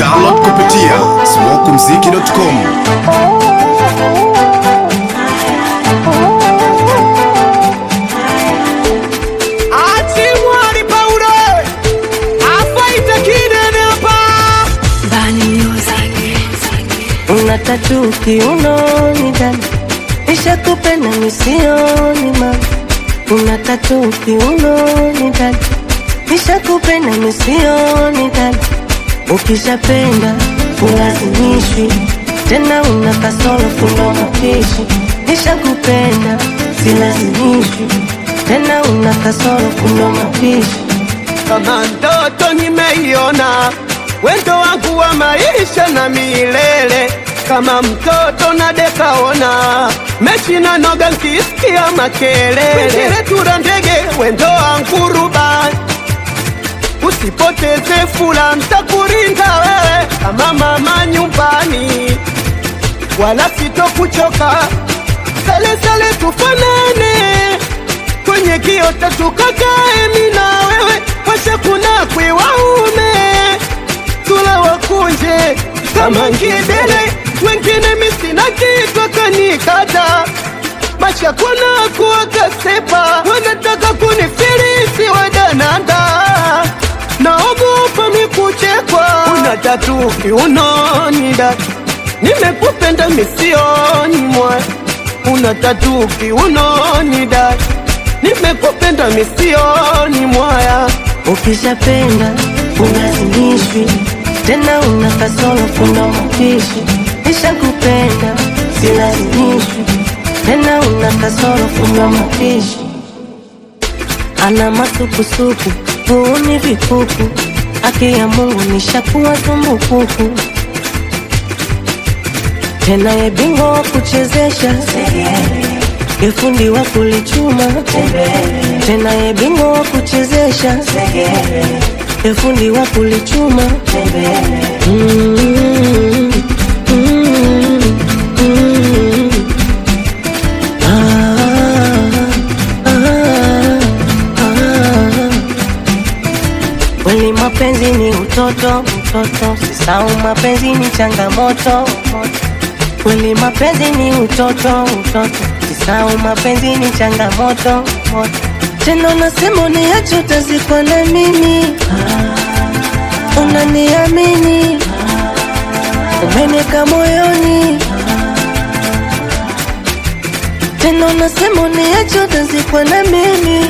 Download kupitia smokumziki.com. Atimwari Paulo afaita kinene hapa Una tatu kiunoni dada, nishakupenda misioni mama. Una tatu kiunoni dada, nishakupenda misioni dada. Ukishapenda ulazimishwi tena, una kasoro fundo mapishi. Nishakupenda silazimishwi tena, una kasoro fundo mapishi. kama ndoto nimeiona, wendo wangu wa maisha na milele, kama mtoto na dekaona mechi na noga nkisikia makelele, tura ndege wendo wangu rubani usipoteze fula, ntakurinda wewe kama mama nyumbani, wala sitokuchoka. Sale sale tufanane kwenye kiota tukakae, mi na wewe washa kuna kwe waume tula wakunje kama ngidele, wengine misina kitu kanikata maisha kuna kuwakasepa, wanataka kunifilisi wadananda, naogopa mikuchekwa. Una tatu kiunoni dada, nimekupenda misioni mwa. Una tatu kiunoni dada, nimekupenda misioni mwaya. Ukishapenda ulazimishwi tena, una kasoro fundo mapishi. Nishakupenda silazimishwi tena, una kasoro fundo mapishi. Ana masukusuku huuni vikuku, haki ya Mungu nishakuwa tumbukuku tena, ye bingwa wa kuchezesha ye fundi wa kulichuma tena, ye bingwa wa kuchezesha ye fundi wa kulichuma Mm, mm, mm. Ah, ah, ah. Kweli mapenzi ni utoto, utoto, sisau mapenzi ni changamoto. Kweli mapenzi ni utoto, utoto, sisau mapenzi ni changamoto. Tena unasema uniache utazikwa na mimi, unaniamini, umeniweka moyoni. Tena unasema uniache utazikwa na mimi,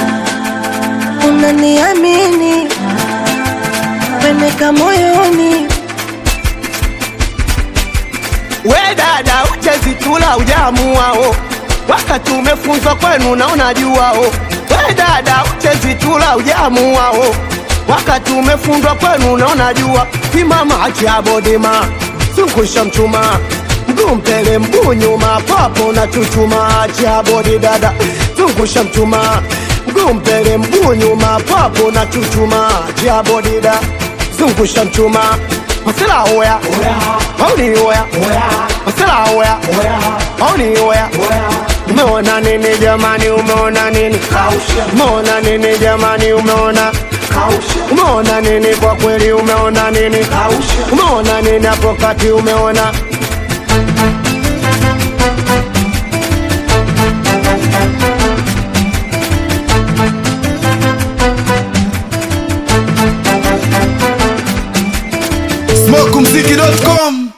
unaniamini, umeniweka moyoni. We dada, uchezitula ujamuao, wakati umefunzwa kwenu na unajuao. We dada, uchezitula ujamuao, wakati umefundwa kwenu na unajua. Simama acha bodima, zungusha mchuma, mguu mbele mguu nyuma, papo na chuchuma. Acha bodi dada, zungusha mchuma, mguu mbele mguu nyuma, papo na chuchuma. Acha bodi dada, zungusha mchuma, masela oya mauni oya masela oya mauni oya umeona nini jamani umeona nini umeona nini jamani umeona umeona nini kwa kweli umeona nini umeona nini hapo kati umeona smokumziki.com.